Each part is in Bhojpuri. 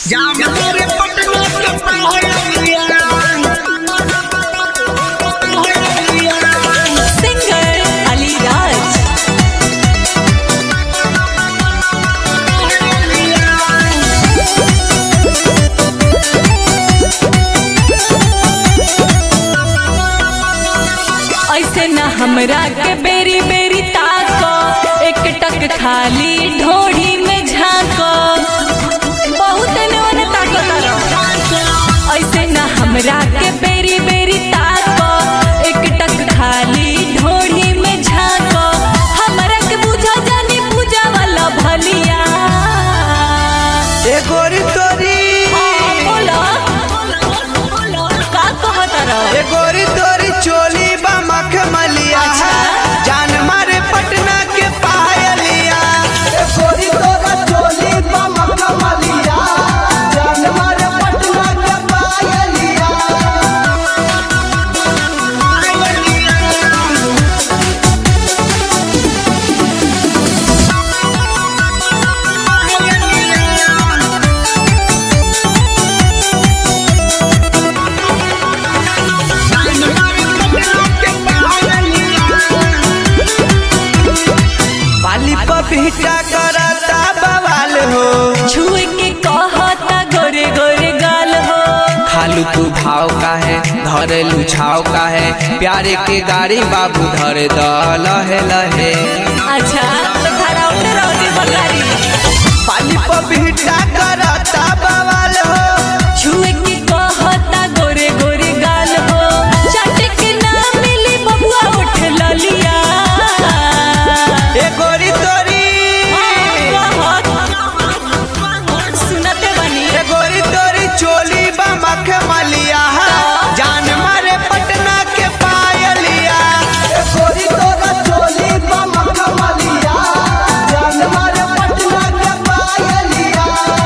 जाम तेरे पटना के पहाड़िया सिंगर अलीराज ऐसे न हमरा के बेरी बेरी ताको एक टक खाली ढोढ़ी में झांको बहुत नवन ताको तारो ऐसे न हमरा के बेरी बेरी ताको एक टक खाली ढोढ़ी में झांको हमरा के बुझा जानी पूजा वाला भलिया ए गोरी तोरी बोलो का कहत रहो ए गोरी तोरी चोली बा मखमलिया अच्छा। जान मारे पटना के पायलिया ए गोरी तोरा चोली बा मखमलिया जान मारे पटना के पायलिया बाली पपीता करता बवाल हो छुए के कहता गोरे गोरे गाल हो खालू तू भाव का है धरेलू छाव का है प्यारे के गाड़ी बाबू धरे द लहे लहे अच्छा तो धरा उठे रहो जी बगारी पाली पपीता करता बवाल हो छुए के कहता गोरे गोरे गाल हो चाटे के ना मिली बबुआ उठ ललिया ए गोरी तोरी सुनते बनी ए गोरी तोरी चोली बा मखमलिया जान मारे पटना के पायलिया ए गोरी तोरा चोली बा मखमलिया जान मारे पटना के पायलिया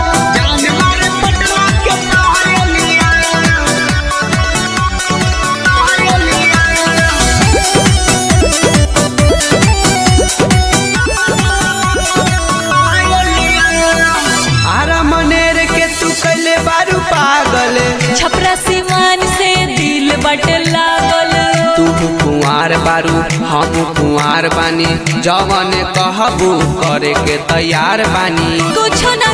आरा मनेर के तू कैले बारू पागल छपरा सिवान से दिल बट लागल तू कुंवार बारू हम कुंवार बानी जवन कहबू करे के तैयार बानी कुछ ना